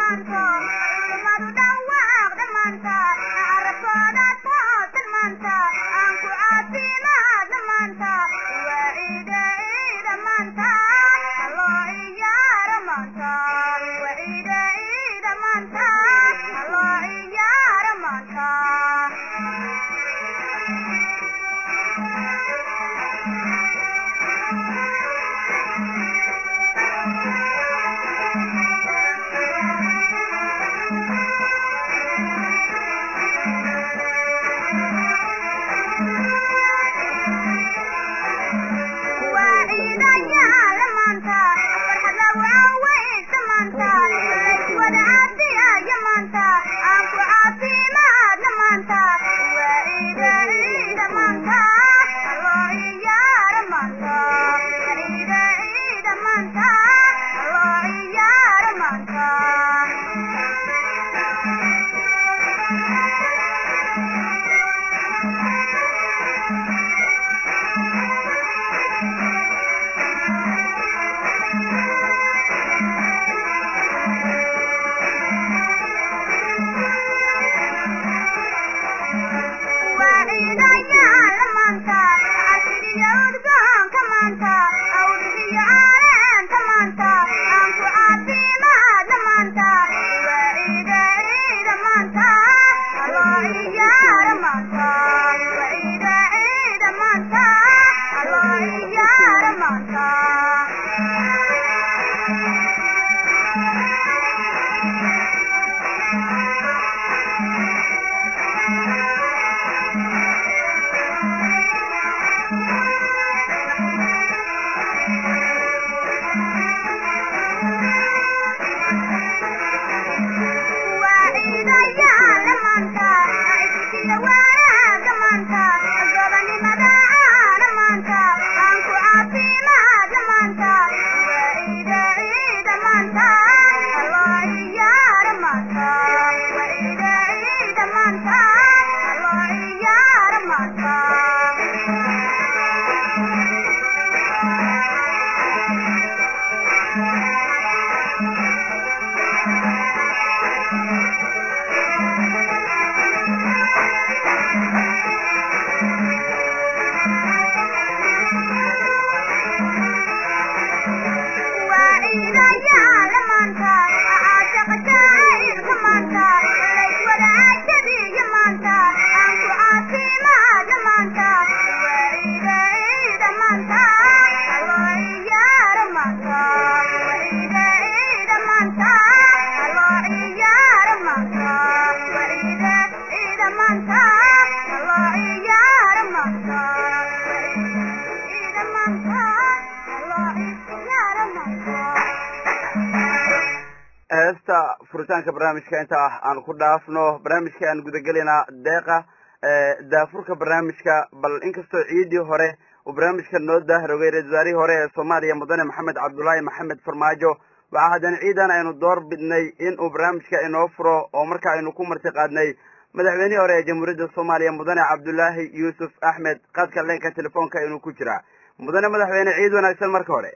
heesta furitaanka barnaamijka inta ah aan ku dhaafno barnaamijka aan gudagelayna deeqa daafurka barnaamijka bal inkastoo ciidii hore uu barnaamijka noo dahrogay ra-isul wasaarihii hore ee soomaaliya mudane maxamed cabdullaahi maxamed farmaajo waxaa haddana ciidan aynu door bidnay in uu barnaamijka inoo furo oo marka aynu ku marti qaadnay madaxweynihii hore ee jamhuuriyadda soomaaliya mudane cabdullaahi yuusuf axmed qadka leenka telefoonka inuu ku jiraa mudane madaxweyne ciid wanaagsan marka hore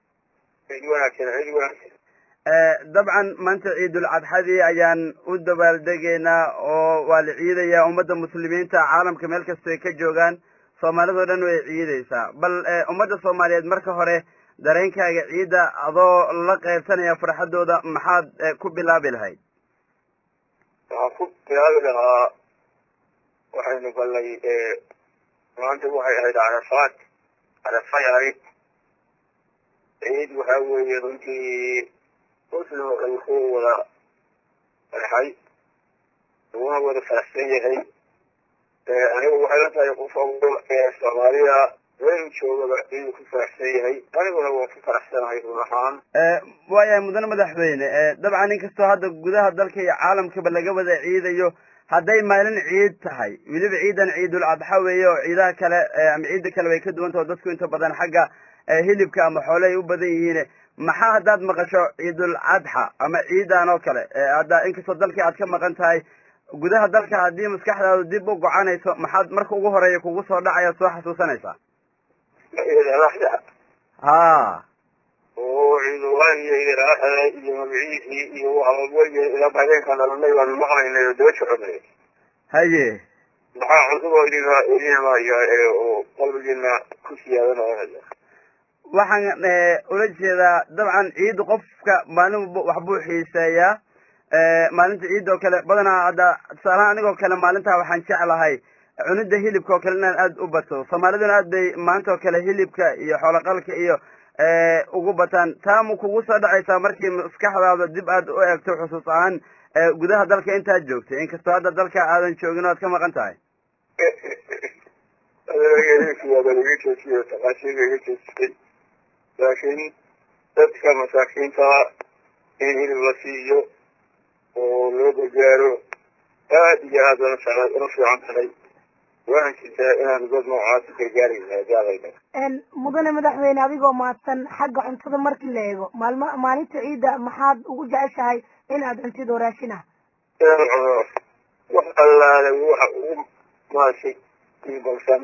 ciid wanaagsan ciid wanaagsan dabcan maanta ciidul cadxadii ayaan u dabaaldegaynaa oo waa la ciidayaa ummadda muslimiinta caalamka meel kasta ay ka joogaan soomaalidao dhan way ciidaysaa bal ummadda soomaaliyeed marka hore dareenkaaga ciidda adoo la qaybsanaya farxaddooda maxaad ku bilaabi lahayd waxaan ku bilaabi lahaa waxaynu galnay maanta waxay ahayd carafaad carafay ahayd ciid waxaa weeye runtii muslim oo dhan ku wada farxay uguna wada faraxsan yahay anigu waxay la tahay qof walba ee soomaalida waynu joogaba inuu ku faraxsan yahay aniguna waan ku faraxsanahay run ahaan waayahay mudane madaxweyne dabcan inkastoo hadda gudaha dalka iyo caalamkaba laga wada ciidayo hadday maalin ciid tahay weliba ciidan ciidul adxa weeye oo ciidaha kale ama ciidda kale way ka duwan taho dadku inta badan xagga hilibka ama xoole ay u badan yihiin maxaa haddaad maqasho ciidul adxa ama ciidan oo kale hadda inkastoo dalkii aad ka maqan tahay gudaha dalka haddii maskaxdaadu dib u gocanayso maxaad marka ugu horeeya kugu soo dhacaya soo xasuusanaysaa ciidalaxda ha oo ciidulaahiyo idiraaxada iyo magaciisii iyo waxwalba ilaa habeenkaan dhalanay baanu maqlaynay oo daba soconay haye maxaa cusub oo idinka idin imaaya oo qalbigiina ku siyaadanaya waxaan ula jeedaa dabcan ciidda qofka maalin walba waxbuu xiiseeyaa maalinta ciidda oo kale badanaa hadda tusaalahaan anigoo kale maalintaa waxaan jeclahay cunida hilibka oo kale inaan aada u bato soomaaliduna aad bay maanta oo kale hilibka iyo xooloqalka iyo ugu bataan taa ma kugu soo dhacaysaa markii maskaxdaada dib aad u eegto xusuus ahaan gudaha dalka intaad joogtay inkastoo hadda dalka aadan joogin o aad ka maqan tahay iga joojiyo taqaasiga iga joojisay laakiin dadka masaakiinta in hilib la siiyo oo loo gargaaro aad iyo aad ula ula fiican tahay waxaan jirtaa inaan dad noocaas gargaarayna gaalayna mudane madaxweyne adigoo mahadsan xagga cuntada markii la eego maalma maalinta ciidda maxaad ugu jeceshahay in aad cuntid oo raashin ah inaan cuno wax allaale waxa ugu maashay iibalsan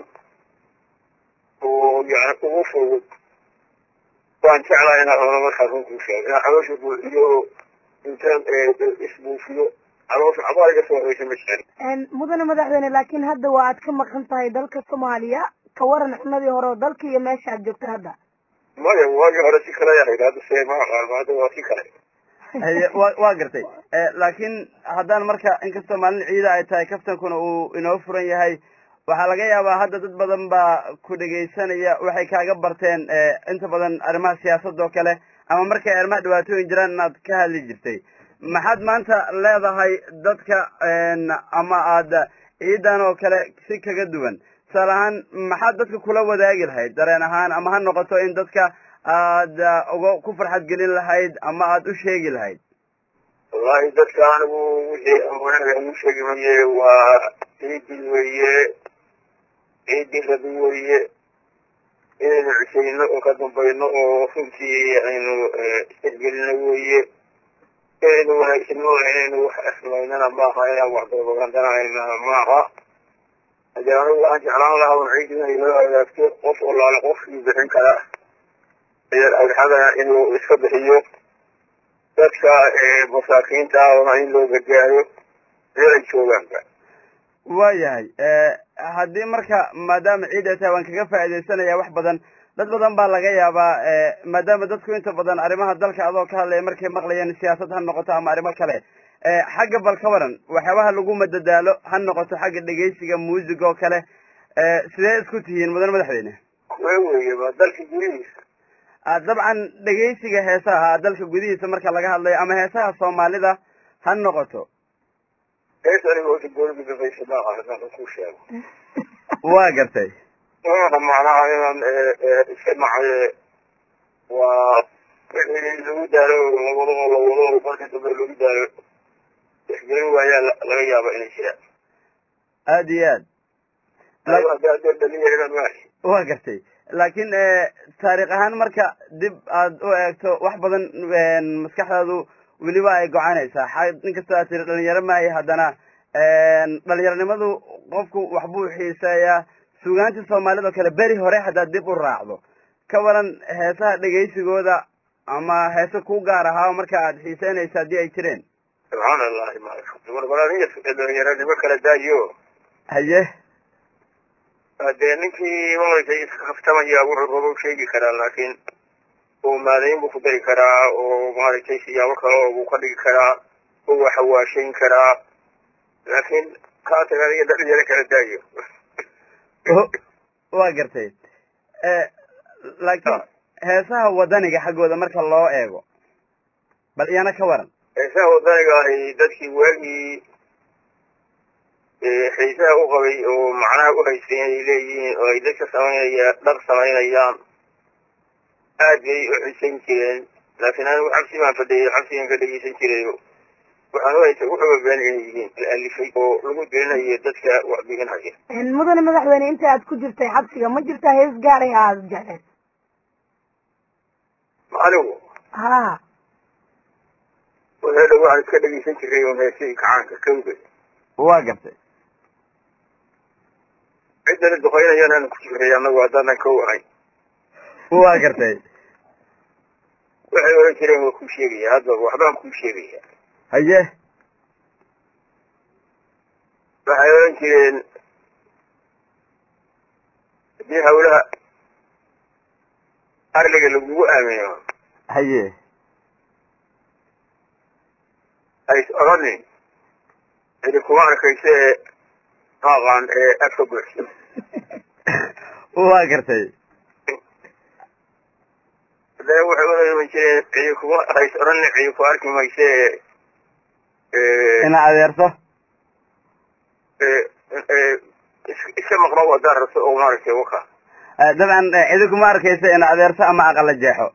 oo yani ugu fudud waan jeclaa inaan cuno markaa runkuu sheego inaan caloosha buuxiyo oo intaan isbuufiyo caloosha cabaar iga soo horeysa ma jecel mudane madaxweyne laakiin hadda waa aad ka maqan tahay dalka soomaaliya ka waran cunadii hore oo dalka iyo meesha aad joogta hadda maya waagii hore si kale yahayd hadda see ma aqaan hadda waa si kale haye wa waa gartay laakiin haddaan marka inkastoo maalin ciida ay tahay kaftankuna uu inoo furan yahay waxaa laga yaabaa hadda dad badan baa ku dhegaysanaya waxay kaaga barteen inta badan arrimaha siyaasadda oo kale ama markay arrimaha dhibaatooyin jiraan inaad ka hadli jirtay maxaad maanta leedahay dadka ama aada ciidan oo kale si kaga duwan tusaale ahaan maxaad dadka kula wadaagi lahayd dareen ahaan ama ha noqoto in dadka aada uga ku farxad gelin lahayd ama aada u sheegi lahayd wallahi dadka anigu wixii amanaga u sheegi maye waa ciidii weeye ciidii rabi weeye inaynu cishayno oo ka dambayno oo runtii aynu isgelino weeye inaynu wanaagsano inaynu wax asmaynana maaha inaan wax dababagandanaayna maaha hadee anigu waxaan jeclaan lahaa un ciid inay loo hagaagto qof walaale qofkii bixin kara agxada inuu iska bixiyo dadka masaakiinta ahna in loo gargaaro meelay joogaanba waayahay haddii marka maadaama ciid ay tahay waan kaga faaidaysanaya wax badan dad badan baa laga yaabaa maadaama dadku inta badan arrimaha dalka adoo ka hadlaya markay maqlayeen siyaasad ha noqoto ama arrimo kale xagga bal ka waran waxyaabaha lagu madadaalo ha noqoto xagga dhegaysiga muusig oo kale sidee isku tihiin mudane madaxweyne kuwe weeye waa dalka gurihiisa dabcan dhegaysiga heesaha dalka gudihiisa marka laga hadlayo ama heesaha soomaalida ha noqoto hees aniga ota gooliga dafaysa maaha hadaan ku sheego waa gartay maaha macnaha inaan iska nacaye waa wixii lagu daalo lawado oo lawado oo marka dambe lagu daalo ixgelin waayaa laga yaaba inay jiraan aada iyo aad dhalinyarada maahi waa gartay laakiin taariikh ahaan marka dib aad u eegto wax badan maskaxdaadu weliba ay gocanaysaa xa inkastoo aad tiri dhalinyaro maahay haddana dhalinyaronimadu qofku waxbuu xiiseeyaa suugaantii soomaalida oo kale beri hore haddaad dib u raacdo ka waran heesaha dhegaysigooda ama heese ku gaar ahaa marka aad xiiseynaysa haddii ay jireen subxaan allahi marbalaniya dhalinyaronimo kala daayo haye dee ninkii maaragtay iska kaftamaya wuxuu rabo sheegi karaa laakiin oo maadayn buu ku dari karaa oo maaragtay siyaabo kale oo buu ka dhigi karaa oo waa hawaashayn karaa laakiin kaa taga adiga dhalinyaro kala daayo waa gartay laakiin heesaha wadaniga xaggooda marka loo eego bal iyana ka waran heesaha wadaniga ahi dadkii waagii xiisaha u qabay oo macnaha u haystay inay leeyihiin oo ay dadka samaynaya dhar samaynayaan aad bay u xisayn jireen laakiin anigu xabsi baan fadhiyay xabsigan ka dhegeysan jirayo waxaan u haystay wuxuuba been inay yihiin la alifay oo lagu dirinayo dadka wax biginhaya mudane madaxweyne inta aad ku jirtay xabsiga ma jirtaa hees gaaray aada jecleed anigu ha wadaada waxaan iska dhegeysan jiray oo heesihii kacaanka kawga waa gartay ciddana duqaynayaan aan ku jiray anagu haddaanan kow ahay waa gartay waxay oran jireen waa kuu sheegaya hadda waxbaan kuu sheegaya haye waxay oran jireen haddii hawlaha arliga lagugu aamino haye ays odhanin cidi kuma arkaysa ee maaqaan ee afka buuxsa waa gartay haddana waxay oran jireen cidi kuma hays odhanin cidi ku arki maysa ee ina adeerto iska maqno haddaad rabto oo maaragtay waka dabcan cidi kuma arkaysa ina adeerto ama aqala jeexo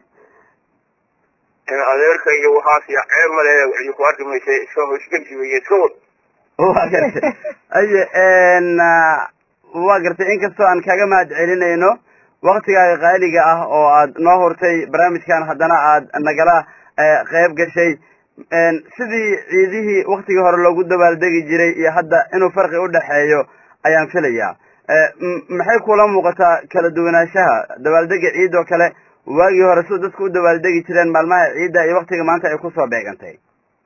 in adeerka iyo waxaas iyo ceeb male cidi ku arki maysa iska hoosgelsi weye iska wad waa gartay haye waa gartay inkastoo aan kaga mahad celinayno waktigaaga qaaliga ah oo aad noo hurtay barnaamijkan haddana aad nagala qeyb gashay sidii ciidihii waktigii hore loogu dabaaldegi jiray iyo hadda inuu farqi udhexeeyo ayaan filayaa maxay kula muuqataa kala duwanaanshaha dabaaldega ciid oo kale waagii hore siduu dadku u dabaaldegi jireen maalmaha ciidda iyo waktiga maanta ay kusoo beegantay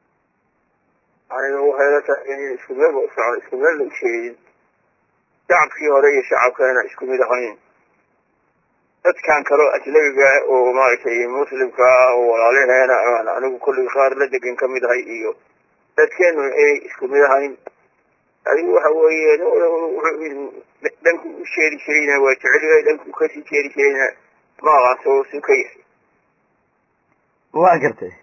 aniga waxay la tahay in isku meel ba usocon isku meel la usheegin shacabkii hore iyo shacabkana isku mid ahayn dadkan kaloo ajnabiga oo maaragtay muslimka oo walaalaheena aan anigu kulli qaar la degan ka mid ahay iyo dadkeenu inay isku mid ahayn adigu waxa weeye dhanku u sheeri jirayna waa jecel yahay dhanku kasii jeeri jirayna ma aqaan soo su ka yahay waa gartay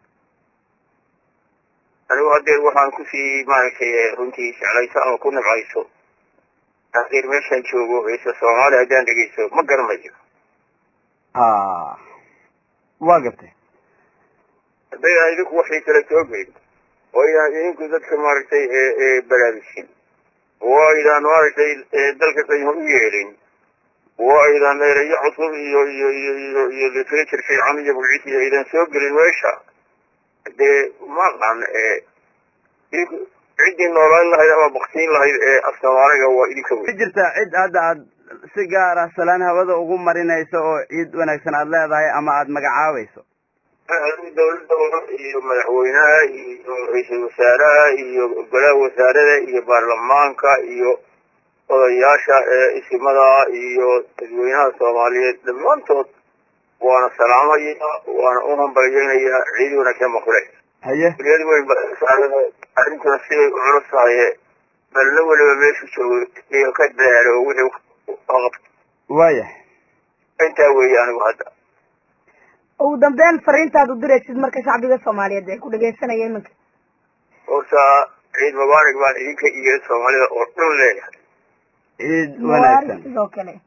anigu hadeer waxaan kusii maaragtay runtii jeclayso ama ku nabcayso hadeer meeshaan joogo heesa soomaali haddaan dhegeysto ma garanayo ha waa gartay hadday idinku waxay kala soo gelin oo aydaan idinku dadka maaragtay baraarujin oo aydaan maaragtay dalka qaymo u yeelin oo aydaan erayo cusub iyo iyo iyo iyo iyo literature fiican iyo magciisi aydan soo gelin meesha dee maqan idinku ciddii noolaan lahayd ama baktiin lahayd ee af soomaaliga waa idinka ma wey jirta cid hadda aad si gaar ah salaan hawada ugu marinayso oo ciid wanaagsan aad leedahay ama aad magacaabayso adigu dawladda iyo madaxweynaha iyo ra-iisul wasaaraha iyo golaha wasaarada iyo baarlamaanka iyo odayaasha isimada iyo dadweynaha soomaaliyeed dhammaantood waana salaamaya waana u hambalyeynayaa ciid wanaagsan makule haye kuliyad weyn basaarada arrintuna siday u culus tahaye balna weliba meeshu joogo iyo ka dadaalo wixii qabto waaya intaa weeye anigu hadda ugu dambeyn fariintaad u diraysid marka shacbiga soomaaliyeed ee ku dhegaysanaya iminka horta ciid mubaarak baan idinka iyo soomaalida oo dhan leeyahay ciid mubaarag wanaagsan sidoo kale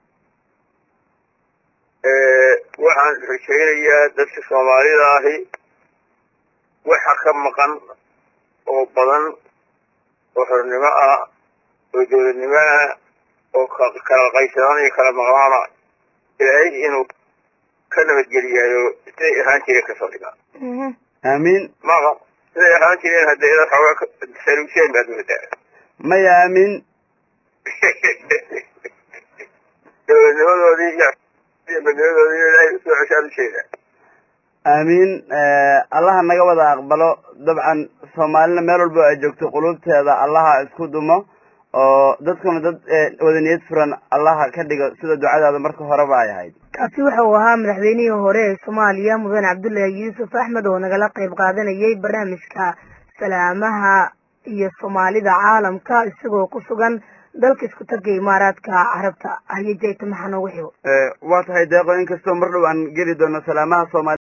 waxaan rajaynayaa dadka soomaalida ahi waxa ka maqan oo badan oo xornimo ah oo dowladnimo ah oo ka- kala qaysadaan iyo kala maqnaana ilaahay inuu ka nabadgeliyayo siday ahaan jireen kasoo dhigaa Mhm. aamiin maqa siday ahaan jireen hadda inaad xoogaa ka- saluuseen baad moodaa maya aamiin dowladnimadoodii iyo iyo badnimadoodii ilaahay usoo ceshaan ujeeda aamiin allaha naga wada aqbalo dabcan soomaalina meel walba ay joogto qulubteeda allaha isku dumo oo dadkuna dad eh, wada niyad furan allaha ka dhigo sida ducadaada marka horeba ay ahayd kaasi waxa uu ahaa madaxweynihii hore ee soomaaliya mudane cabdullaahi yuusuf axmed oo nagala qayb qaadanayay barnaamijka salaamaha iyo soomaalida caalamka isagoo ku sugan dalka isku tagga imaaraadka carabta haye jayta maxaa noogu xigo waa tahay deeqo inkastoo mar dhow aan geli doono salaamaha soomaali